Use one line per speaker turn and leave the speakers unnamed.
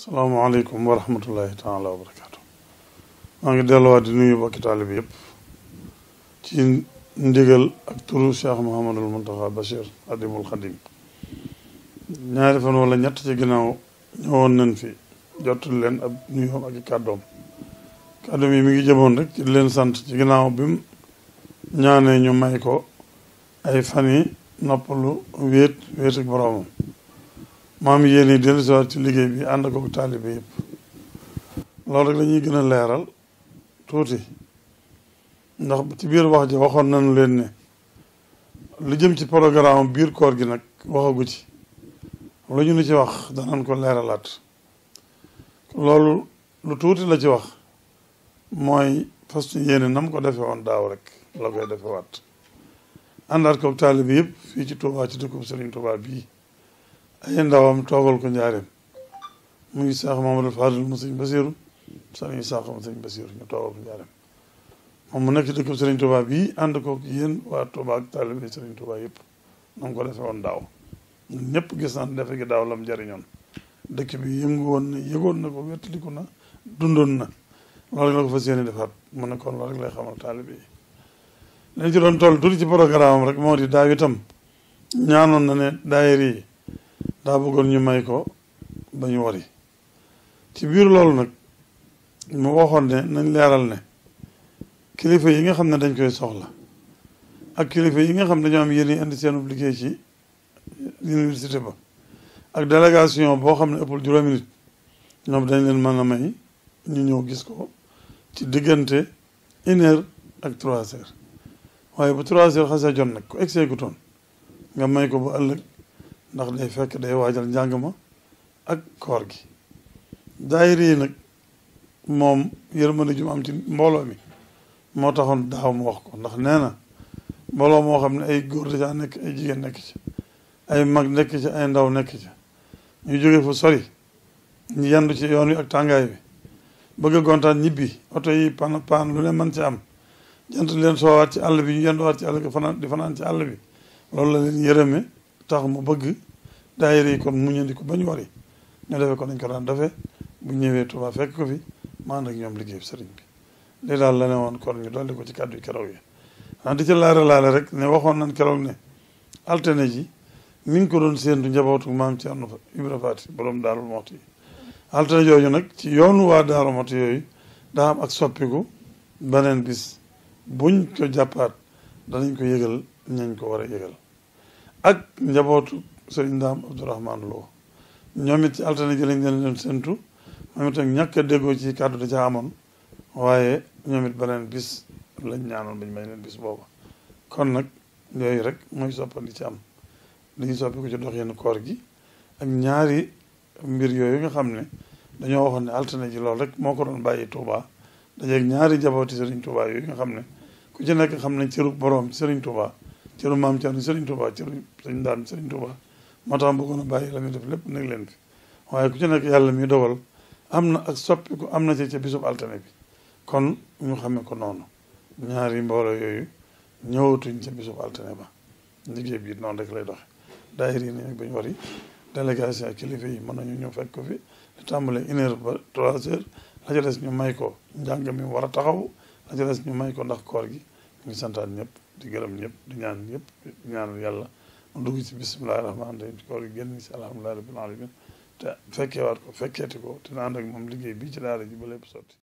salaamaaleykum wa rahmatullahi taala wa barakaatu maa ngi delluwaat di nuyu bokki taalibe yëpp ci ndigal ak turu Cheikh Mouhamadul Muntaxa Bachir Adimul Xadim ñaari fan wala ñett ci ginnaaw ñëwoon nañ fi jotul leen ab nuyoom ak i kàddoom kàddoom yi mi ngi jëmoon rek ci leen sant ci ginnaaw bi mu ñaanee ñu may ko ay fan yi noppalu wéet wéet ak boroomam maam yéen yi dellu siwaat ci liggéey bi ànd ko taalibe yëpp loolu rek lañuy gën a leeral tuuti ndax ci biir wax ji waxoon nañu leen ne lu jëm ci programme biir koor gi nag waxagu ci lu ñu ni ci wax danañ ko leeralaat loolu lu tuuti la ci wax mooy fas yéene nam ko defe woon daaw rek la koy defe waat àndaat ko taalibe yëpp fii ci Touba ci dëkkub Serigne Touba bii ay ndawam toogal ko njaareem mu ngi Seex Mamadou Fadil mu sëñ Basiru sëriñ Isaaxa mu sëñ Basiru ñu toogal ko njaareem moom mu nekk ci dëkkub Serigne Touba bii ànd ko yéen waa Touba ak taalibe Serigne Touba yëpp na ko defe woon daaw ñun ñëpp gis naan defe gi daaw lam jariñoon dëkk bi yëngu woon na yëgoon na ko wettaliku na dundoon na loolu la ko fas yéene defaat mu ne kon loolu rek lay xamal taalibe yi lañ ci doon toll tuuti ci programme rek moo di daaw itam ñaanoon na ne daayira yi daa bëggoon ñu may ko ba ñu wari ci biir loolu nag mu waxoon ne nañ leeral ne kilifa yi nga xam ne dañ koy soxla ak kilifa yi nga xam ne dañoo am yéen indi seen liggéey ci université ba ak délégation boo xam ne ëppul juróomi nit ñoom dañ leen mën a may ñu ñëw gis ko ci diggante une heure ak trois heures waaye bu trois heures xasee jot nag ku egsee gu toon nga may ko ba ëllëg ndax day fekk day waajal njàng ma ak koor gi daayira yi nag moom yërmande ju mu am ci mbooloo mi moo taxoon daaw mu wax ko ndax nee na mbooloo moo xam ne ay góor dajaa nekk ay jigéen nekk ci ay mag nekk ci ay ndaw nekk ci ñu jóge fu sori ñu yendu ci yoon wi ak tàngaay bi bëgg a gontaan ñibbi oto yi pan pan lu ne mën ci am jant leen soowaat ci àll bi ñu yenduwaat ci àll bi fanaan di fanaan ci àll bi loolu la leen yërëme tax mu bëgg daayira yi kon mu ñëndi ko ba ñu wari ñu defee ko nañ ko daan defee bu ñëwee Tuubaa fekk ko fi maan ak ñoom liggéey sëriñ bi lii daal la ne woon kon ñu dolli ko ci kàddu yi keroog yi ah di ci laare laale rek ne waxoon nañ keroog ne altine ji mi ngi ko doon séentu njabootu maam Cerno Ibra Faati borom Daaru Muxti yi altine jooju nag ci yoonu waa Daaru Muxti yooyu daa am ak soppiku beneen bis buñ ko jàppaat danañ ko yëgal ñañ ko war a yëgal ak njabootu sëriñ Ndaam Abdourahman Lo ñoom it ci altine ji lañ leen leen séntu moom itam ñàkk a déggoo ci kàddu da ca amoon waaye ñoom it beneen bis lañ ñaanoon bañ may leen bis booba kon nag yooyu rek mooy soppandi ci am dañuy soppi ko ci dox yenn koor gi ak ñaari mbir yooyu nga xam ne dañoo waxoon ne altine ji loolu rek moo ko doon bàyyi Touba dajeeg ñaari jabooti Serigne Touba yooyu nga xam ne ku ci nekk xam ne cëru borom Serigne Touba cëru maam Thierno Serigne Touba cëru Serigne Daan Serigne Touba moo tax bëggoon a bàyyi la muy def lépp nekk leen fi waaye ku ci nekk yàlla mi dogal am na ak soppiku am na ci ca bisub altine bi kon ñu xamee ko noonu ñaari mbooloo yooyu ñëwatuñ ca bisub altine ba liggéey bi noonu rek lay doxe daayir yi nag bañ wari délégation ak kilifa yi mën nañu ñëw fekk ko fi di tàmbale une heure ba trois heures la ca des ñu may ko njàng mi war a taxaw la ca des ñu may ko ndax koor gi ñu ngi santaan ñëpp di gërëm ñëpp di ñaan ñëpp di ñaan yàlla mu dugg ci bisimilahi rahmaani rahim ci koor gi génn ci alhamdulilahi rabbil alamin te fekkeewaat ko fekkeeti ko te na ànd ak moom liggéey bii ci daara ji ba lépp sotti